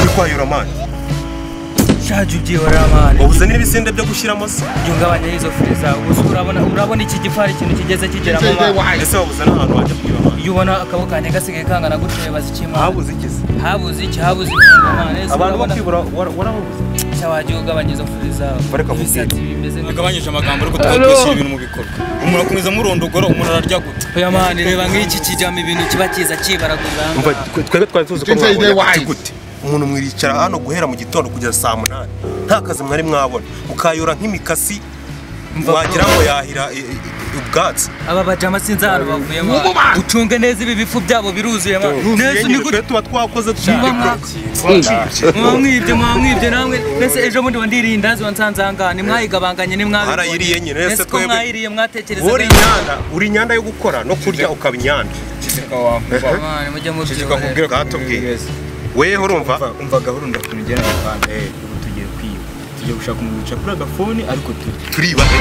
utwaye uramani shaje ugiye uramani ubuzane n'ibisinde byo gushyiramo se yungabanya y'izo fire zawe gusa urabona urabona iki gifari ikintu kigeze kigeramo mama ese wabuze n'ahantu wajya kugira amani iyo ubona akaboko kanjye gasigaye kangana gutyo baza iki mama habuze ikizi habuze iki habuze iki abantu bakibura wara- warababuze cya wagiye ugabanya izo fire zawe Bareka mubwire. ibisatsi bimeze neza mugabanyije amagambo ariko tukakwishyira ibintu mu bikorwa umuntu akomeza amurondogora umuntu araryaguta oya mani reba nk'iki kijyamo ibintu kiba kiza kibaraguza umva twe- twebwe twari tuzi ko Didn't say they mwabonye wise. gute umuntu mwiricara hano guhera mu gitondo kugeza saa munani nta kazi mwari mwabona mukayora nk'imikasi wagira ngo yahira i- i- i- ubwatsi aba bajama sinzi ahantu bavuyemo Ubu ba- ucunge neza ibi bifu byabo biruzuye ma neza Twebwe nigute tuba twakoze Niba mwa- twabikoze muba mwibye muba mwibye namwe mbese ejo bundi wandiriye indazi wansanze ahangaha nimwayigabanganye nimwabibonye Harayiriye nyine, ese ese ko twebwe- mwayiriye mwatekereza uri inyanda uri inyanda yo gukora no kurya ukaba inyanda kizirika wawe Mwana, mujye mubyikorera bwatubwiye weho urumva umva gahoro ndakuntu ugera mu rwanda ubu tugiye kwiba tugiye gushaka umuntu wicara kuri agafoni ariko turi turiba he?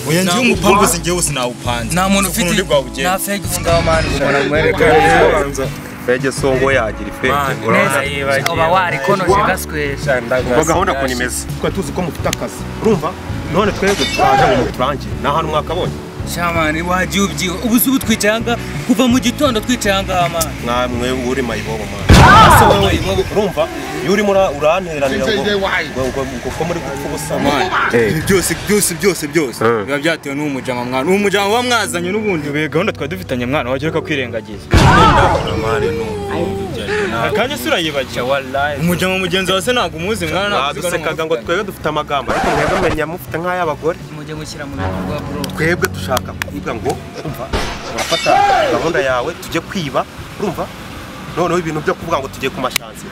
oya njyewe umupangu sinjye wose nawupanze nta muntu ufite undi bwawugenda nta fegi ifungaho mani umuntu fege songo yagira ifete neza urabona uba warikonoje gaswera ubwo gahunda ukuntu imeze twari tuzi ko mufite akazi urumva none twebwe twaje ngo muturange ni ahantu mwakabonye shamani wagiye ubyiba ubu si ubu twicaye ahangaha kuva mu gitondo twicaye ahangaha mani mwamwe uri mayibobo mwana ese wowe urumva iyo urimo ura- uranteranira ngo ngo- ngo ngo ko muri gupfa ubusa mwana Ibi byose byose byose byose Eh. biba byatewe n'uwo mujama mwana uwo mujama uba mwazanye n'ubundi be gahunda twari dufitanye mwana wagira akakwirengagiza akanya se urayibagiwe umujama mugenzi wawe se ntabwo umuzi mwana ntabwo uzi ko ari badusekaga ngo umufuka. twebwe dufite amagambo ariko mwebwe mwenya mufite nk'ay'abagore mujye mushyira mu bikorwa bro twebwe dushaka kuvuga ngo urumva urafata gahunda yawe tujye kwiba urumva noneho ibintu byo kuvuga ngo tujye ku mashansi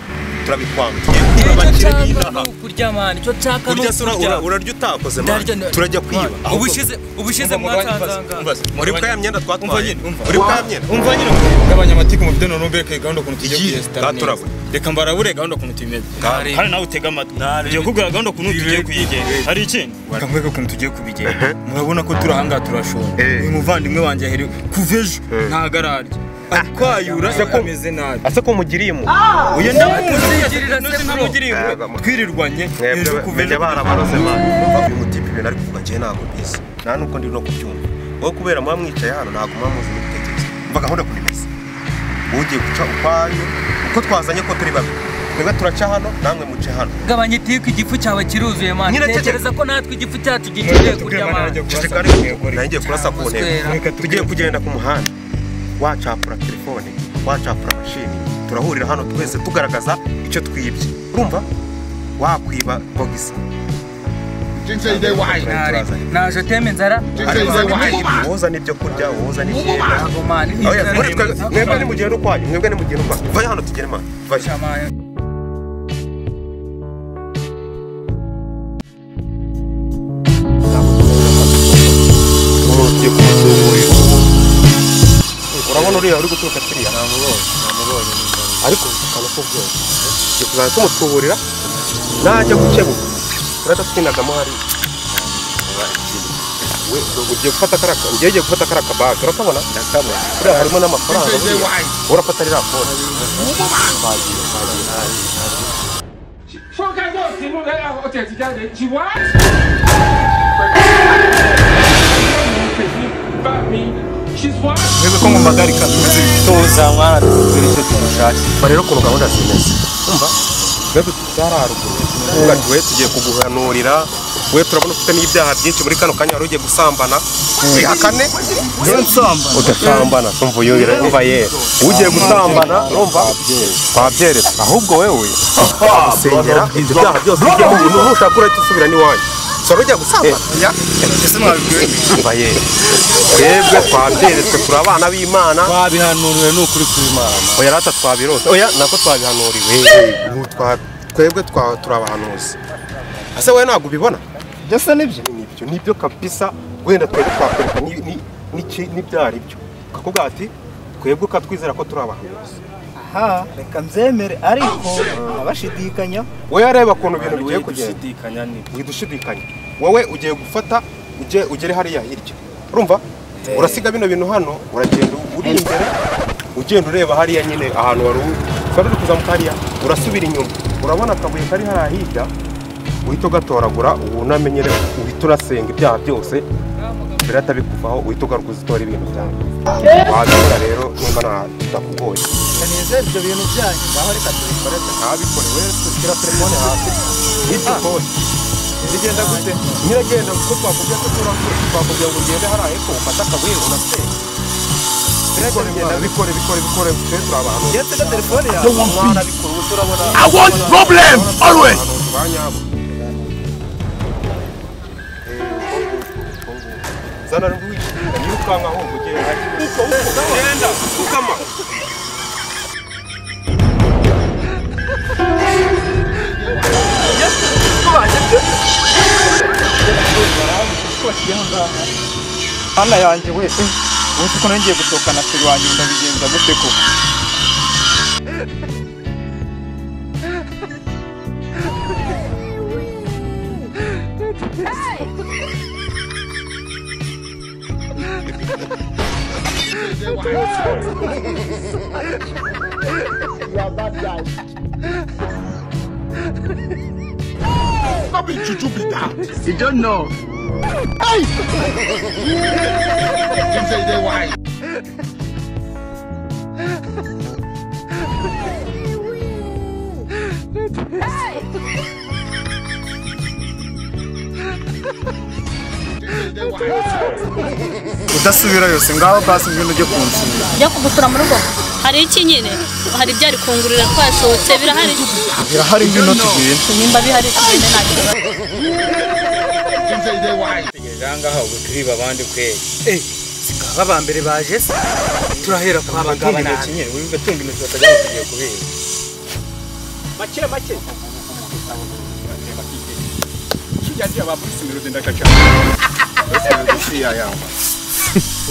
turabikwanga tugiye kwiba icyo nshaka ni abakire b'inaha ukurya mani icyo nshaka ni kurya se ura- ukurya ura- urarya utakoze Ndarya, mwana nda- turajya kwiba Mwana, ubushize ubushize mwatanzanga muri bwa ya myenda Umva twatwaye nyine, umva. muri bwa ya myenda umva nyine ugabanya amatiku mu byo none ureke gahunda ukuntu tugiye Iyi, kuyesitara neza gaturabure. reka mbarabure gahunda ukuntu tuyimeze Gare. kandi nawe utega amatwi tugiye kubwira gahunda ukuntu tugiye kuyigenga hari ikindi reka mbweke ukuntu tugiye kubigenga murabona ko turi ahangaha turashora uyu muvandimwe wanjye aheri kuva ejo ntago ararya ari kwayura ameze nabi ase ko mugiriye mu uyu ndamuzi Ugirira se bro. namugiriye Ntabwo. twirirwanye ejo kuva menya ejo barabaroze mwana uyu mutipe ibintu ari kuvuga njyewe ntabwo mbizi nta n'uko ndi no kubyumva wowe kubera muba mwicaye hano ntabwo muba muzi n'ibitekerezo mva gahunda kuri meza ugiye guca ukwayo uko twazanye ko turi babi twebwe turaca hano namwe muce hano gabanya itiku igifu cyawe kiruzuye mani Nyine tekereza ko natwe igifu cyacu gikeneye kurya mani ceceka ariko nanjye kurasa ku ntego Reka tugiye kugenda ku muhanda wacapura telefone wacapura mashini turahurira hano twese tugaragaza icyo twibye urumva wakwiba bogisi Didn't say they wise. naje teme inzara Didn't say they wise. woza n'ibyo kurya woza n'imyenda ntabwo mani Oya, muri twe- mwebwe ni mugende ukwanyu mwebwe ni mugende ukwanyu vayo hano tugere mwana vayo Shamani. urabona uriya uri guturuka kiriya ariko tukaba tubyumva tugiye kuzajya tumutuburira najya gukebuka turajya twinagamo hariya we ugiye gufata kara njyewe ugiye gufata kara kabaga urakabona ndakabona kuriya harimo n'amafaranga buriya. urafata ririya fone She's wild. twebwe ko mu magarika tuzi tuza mwana tuzi icyo tugushatse mba rero ukuntu gahunda zimeze umva twebwe tutari haruguru tuvuga tuwe tugiye kuguhanurira we turabona ufite n'ibyaha byinshi muri kano kanya wari ugiye gusambana wihakane udasambana umva uyu urumva ye ugiye gusambana urumva twabyeretse ahubwo wewe gusengera ibyo byaha byose bijya mu bintu nushaka urahita usubira n'iwanyu sora ujya gusambana ese mwabibwiwe umva ye twebwe twabyeretse turi abana b'imana babihanuriwe ni ukuri kw'imana oya rata twabirose oya nako twabihanuriwe Ubu twa- twebwe twa- turi abahanuzi ese wowe ntabwo ubibona byose nibyo nibyo nibyo kabisa wenda twebwe twakwereka ni- ni- n'iki- n'ibyari byo kakubwira ati twebwe ukatwizera ko turi abahanuzi aha reka mbyemere ariko abashidikanya wowe areba ukuntu ibintu bigiye kugenda gushidikanya ni ntidushidikanye wowe ugiye gufata ujye ugere hariya hirya urumva urasiga bino bintu hano uragenda uri imbere ugenda ureba hariya nyine ahantu wari u- twari turi kuza mu kariya urasubira inyuma urabona akabuye kari hariya hirya uhita ugatoragura wuname nyine uhita urasenga ibyaha byose mbere atabikuvaho uhita ugaruka uzitora ibintu byawe wabikora rero nimba nta bitakugoye kanezero ibyo bintu byanyu ngaho reka tubikore ntabikorewe dushyira telefone hasi hirya kode zigenda gute nyiragenda kuko twakubwiye ko turakure twakubwiye ngo ugende hariya hepfo ufate akabuye unasenge bikore bikore bikore bikore bikore twe turi abantu iyo tega telefone yawe I want problem always. Zana rw'iki yirukanka aho ugenda. Uko uko genda ukama. hano yanjye we ubundi ko nongeye gusohokana feri wanjye ndabigenza gute koko Stop it, Chuchu be that. you don't know Ginseng they wise. udasubirayo si ngaho basi ngwino ujye kunsura njya kugutura mu rugo hari iki nyine hari ibyari kungurira twasohotse birahari birahari ngwino tugende nimba bihari tugende nta kibazo Ginseng they wise. ngaha ubu turiba abandi kweri baba ba mbere baje se turahera kwa tunga bagabo intoki nyine wumva tunga intoki batajya kugiye kubera make make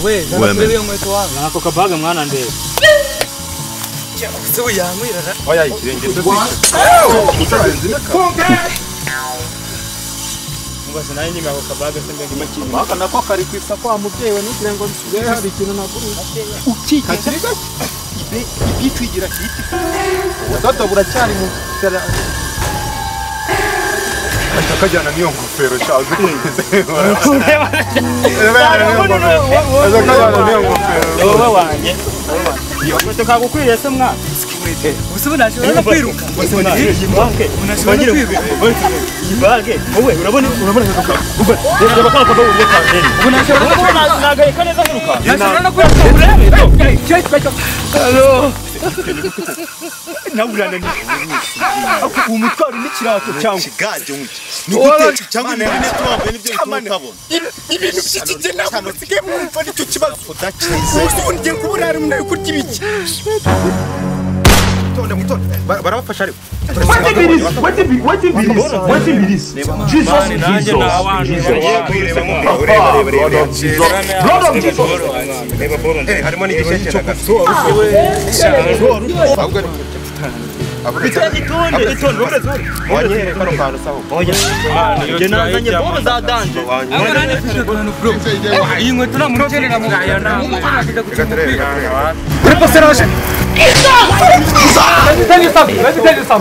we zana kuri iyo nkweto wawe ako kabaga mwana ndeba se uyanywira ra Oya ikirenge cyo kwica. mubaze nawe nyine ako kabaga se mbega imakiri aka nako kari ku isoko wa mubyeyi we nugire ngo nsigaye hari ikintu nagurira ukikiza ibitwigira kiti ubudodo buracyari mu tera Akajyana niyo ngofero cyaje kugeze. Akajyana niyo ngofero. wowe wanjye iyo nkweto kagukwiriye se mwana ubu nashobora no kwiruka iyi bage unashobora kwiruka iyi bage wowe urabona urabona reba kwa kaba uriye kandeni ubu nashobora no kwiruka nagaheka neza nkiruka nashobora no kwiruka urebe nawe urananiwe ubu mutwaro n'ikirato cyangwa Itonde mwitonde. Ba- Barabafasha ariko. mani nanjye Ureba ureba ureba. Eh harimo n'igice cyo gusora. Ahubwo ni Bitanye itonde itonde wanyere kano kantu saho. njye nazanye bobo za danje Ginseng they wise. iyi nkweto nta muntu ukenera mu rwanda Reka turebe. reka turebe. Let me tell you something. Let me tell you something.